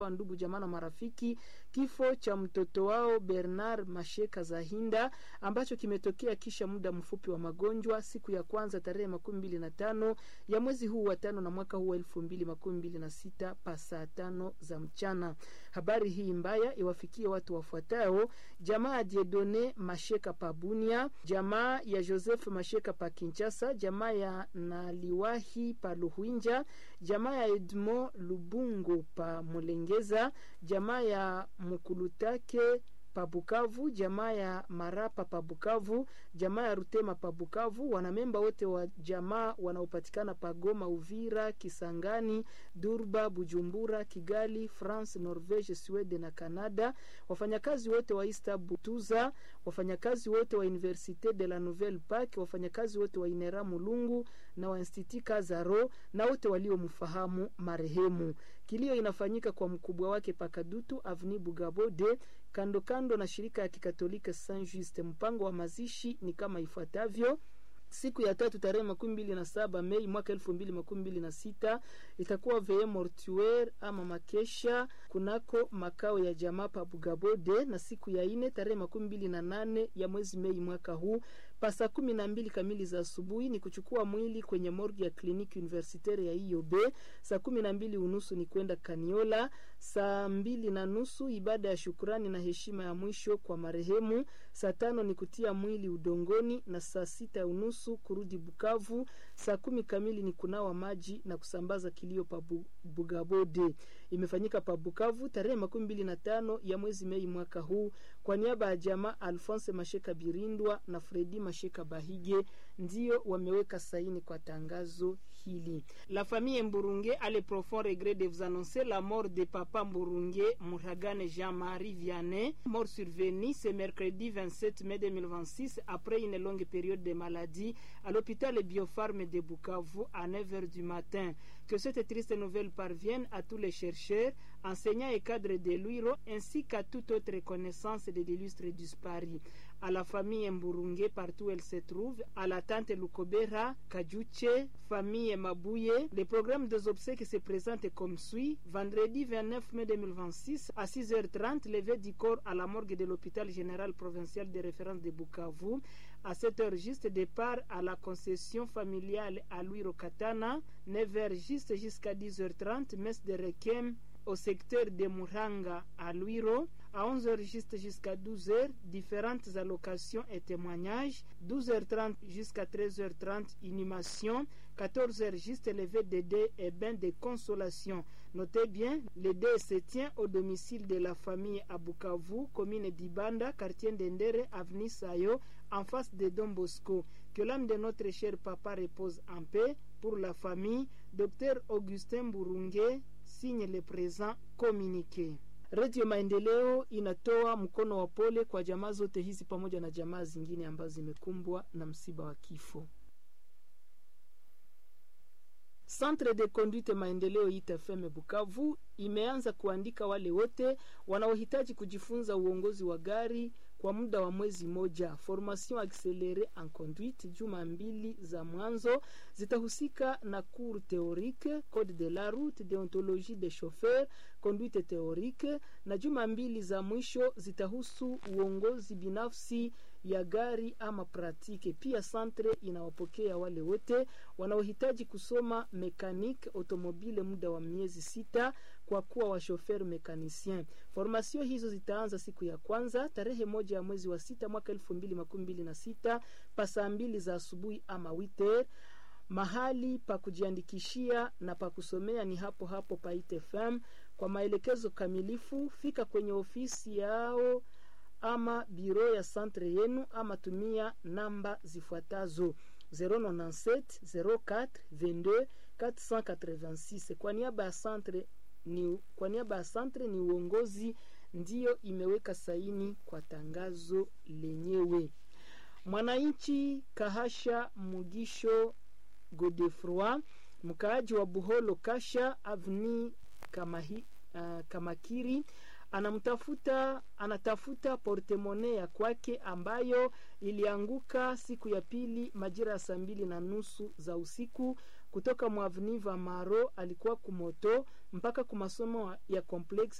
wa ndugu jamaa na marafiki kifo cha mtoto wao Bernard Masheka Zahinda ambacho kimetokea kisha muda mfupi wa magonjwa siku ya kwanza tarehe makumi mbili na tano ya mwezi huu wa tano na mwaka huu wa elfu mbili makumi mbili na sita pa saa tano za mchana. Habari hii mbaya iwafikie watu wafuatao: jamaa ya Diedone Masheka pa Bunia, jamaa ya Joseph Masheka pa Kinshasa, jamaa ya Naliwahi pa Luhwinja, jamaa ya Edmond Lubungo pa Mulengeza, jamaa ya Mukulutake pa Bukavu, jamaa ya Marapa pa Bukavu, jamaa ya Rutema pa Bukavu, wanamemba wote wa jamaa wanaopatikana pa Goma, Uvira, Kisangani, Durba, Bujumbura, Kigali, France, Norvege, Sweden na Canada, wafanyakazi wote wa Ista Butuza, wafanyakazi wote wa Universite de la Nouvelle Pak, wafanyakazi wote wa Inera Mulungu na wa Institut Kazaro na wote waliomfahamu marehemu. Kilio inafanyika kwa mkubwa wake Pakadutu Avni Bugabode kando kando na shirika ya Kikatolika Saint Juste. Mpango wa mazishi ni kama ifuatavyo: Siku ya tatu tarehe makumi mbili na saba Mei mwaka elfu mbili makumi mbili na sita itakuwa veye mortuaire ama makesha kunako makao ya jamaa pa Bugabode, na siku ya ine tarehe makumi mbili na nane ya mwezi Mei mwaka huu pa saa kumi na mbili kamili za asubuhi ni kuchukua mwili kwenye morgue ya kliniki universitaire ya IOB. Saa kumi na mbili unusu ni kwenda Kaniola. Saa mbili na nusu ibada ya shukurani na heshima ya mwisho kwa marehemu. Saa tano ni kutia mwili udongoni, na saa sita unusu kurudi Bukavu. Saa kumi kamili ni kunawa maji na kusambaza kilio pa Bugabode. Imefanyika pa Bukavu tarehe makumi mbili na tano ya mwezi Mei mwaka huu kwa niaba ya jamaa Alphonse Masheka Birindwa na Fredi Masheka Bahige ndio wameweka saini kwa tangazo hili. La famille Mburunge a le profond regret de vous annoncer la mort de papa Mburunge Muragane Jean-Marie Vianney, mort survenu ce mercredi 27 mai 2026 après une longue période de maladie à l'hôpital Biopharm de Bukavu à 9h du matin. Que cette triste nouvelle parvienne à tous les chercheurs, enseignants et cadres de l'UIRO ainsi qu'à toute autre connaissance de l'illustre disparu. À la famille Mburunge partout où elle se trouve, à la tante Lukobera, Kajuche, famille Mabouye. Le programme des obsèques se présente comme suit. Vendredi 29 mai 2026 à 6h30, levé du corps à la morgue de l'hôpital général provincial de référence de Bukavu. À 7h juste départ à la concession familiale à Louis Katana. 9h juste jusqu'à 10h30, messe de Requiem au secteur de Muranga à Luiro. À 11h juste jusqu'à 12h, différentes allocations et témoignages. 12h30 jusqu'à 13h30, inhumation. 14h juste levé de dés et bain de consolation. Notez bien, le dé se tient au domicile de la famille à Bukavu, commune d'Ibanda, quartier d'Endere, avenue Sayo, en face de Don Bosco. Que l'âme de notre cher papa repose en paix. Pour la famille, Dr Augustin Burunge signe le présent communiqué. Redio Maendeleo inatoa mkono wa pole kwa jamaa zote hizi pamoja na jamaa zingine ambazo zimekumbwa na msiba wa kifo. Centre de Conduite Maendeleo ITFM Bukavu imeanza kuandika wale wote wanaohitaji kujifunza uongozi wa gari kwa muda wa mwezi moja. Formation accélérée en conduite, juma mbili za mwanzo zitahusika na cours théorique, code de la route, déontologie des chauffeurs, conduite théorique, na juma mbili za mwisho zitahusu uongozi binafsi ya gari ama pratike. Pia centre inawapokea wale wote wanaohitaji kusoma mekanique automobile muda wa miezi sita kwa kuwa washofer mekanisien. Formasio hizo zitaanza siku ya kwanza tarehe moja ya mwezi wa sita mwaka elfu mbili makumi mbili na sita pa saa mbili za asubuhi ama witer. Mahali pa kujiandikishia na pa kusomea ni hapo hapo pa ITFM. Kwa maelekezo kamilifu, fika kwenye ofisi yao ama biro ya centre yenu ama tumia namba zifuatazo 097 04 22 486. Kwa niaba ya centre ni, kwa niaba ya centre ni uongozi ndiyo imeweka saini kwa tangazo lenyewe. Mwananchi Kahasha Mugisho Godefroi, mkaaji wa Buholo Kasha Avni Kamahi, uh, Kamakiri anamtafuta anatafuta portemone ya kwake ambayo ilianguka siku ya pili majira ya saa mbili na nusu za usiku kutoka mwavniva maro alikuwa kumoto mpaka kumasomo ya complex